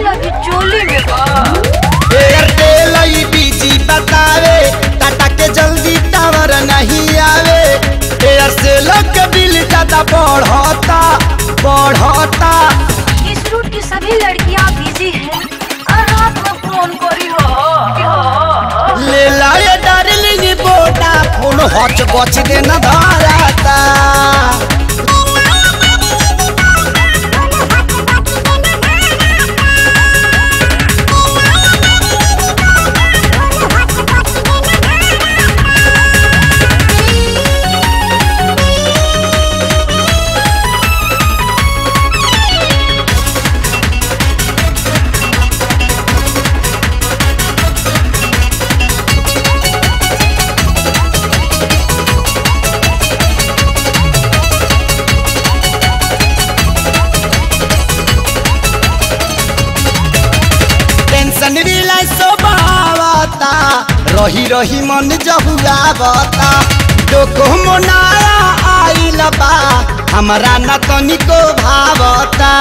माल अभी चोली में बा एयरटेल ई बीजी बतावे टाटा के जल्दी टावर नहीं आवे एयरसेल के बिल ज्यादा बढ़ता बढ़ता इस रूट की सभी लड़कियां बिजी हैं और रात में फोन करी हो ले लाए डार्लिंग बोटा फोन हच बच देना धराता टेंशन रिलाई सोबावता रही रही मन जहुआवता डोको मोनाया आइल बा हमरा न तनिको भावता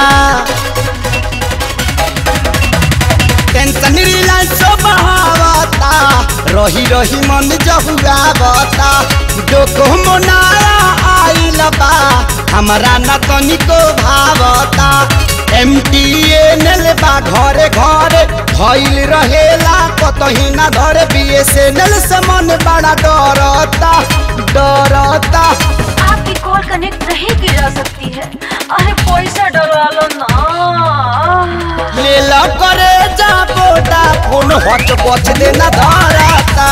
टेंशन रिलाई सोबावता रही रही मन जहुआवता डोको मोनाया आइल बा हमरा न तनिको भावता एम टी एन एल बा घरे घरे भइल रहेला कतही ना धरे बी एस एन एल से मन बड़ा डरता डरता आपकी कॉल कनेक्ट नहीं की जा सकती है अरे पैसा डलवा लो ना ले ला करे जा बोटा फोन हच बच देना धराता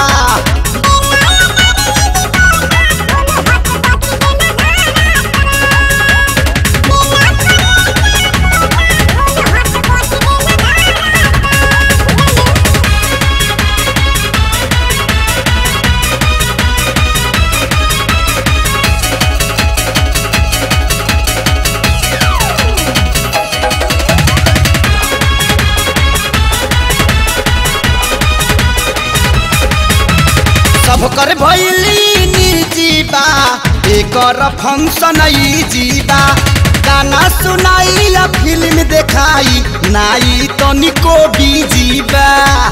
सब कर भैली निजी बा एकर फंक्शन ई जीबा गाना सुनाई या फिल्म देखाई नाई तनिको बीजी बा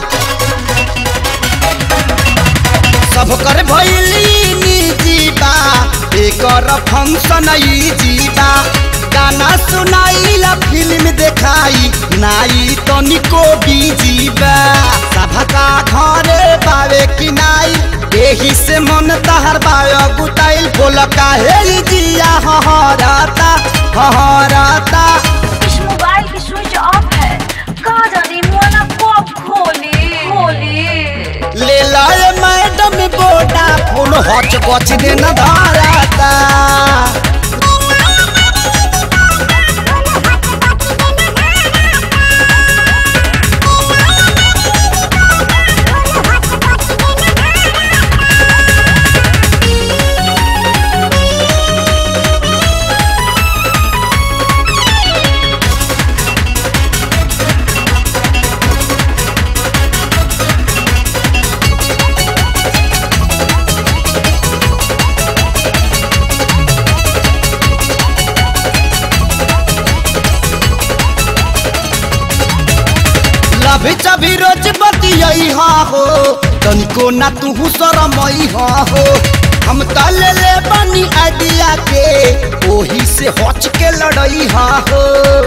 सब कर भैली निजी बा एकर फंक्शन ई जीबा गाना सुनाई ला फिल्म देखाई नाई तनिको बीजी बा सभका घरे पावे कि नाई एही से मन तहर बायो गुटाइल बोल काहे ई जिया हहराता हहराता इस मोबाइल की स्विच ऑफ है कहा जाने मोना कब खोली खोली ले लाए मैडम बोटा फोन हच बच देना धराता लभी चभी रोज बतियई हा हो तनिको ना तू शरमई हा हो हम त ले ले बनी आइडिया के ओही से हच के लड़ई हा हो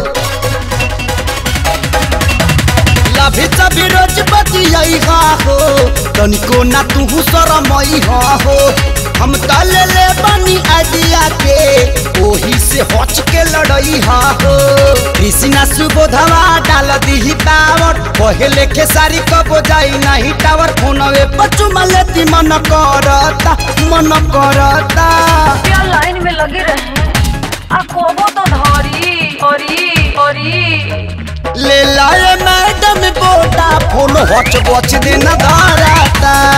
लभी चभी रोज बतियई हा हो तनिको ना तू शरमई हा हो हम त ले ले बनी आइडिया के ओही से हच के लड़ई हा हो कृष्णा सुबोधवा डाल दीही टावर पहले खेसारी कबो जाई नाही टावर फोनवे पचुमा लेती मन करता मन करता क्या लाइन में लगे रहे आ कोबो तो धरी ओरी ओरी ले लाए मैडम बोटा फोन हच बच देना धराता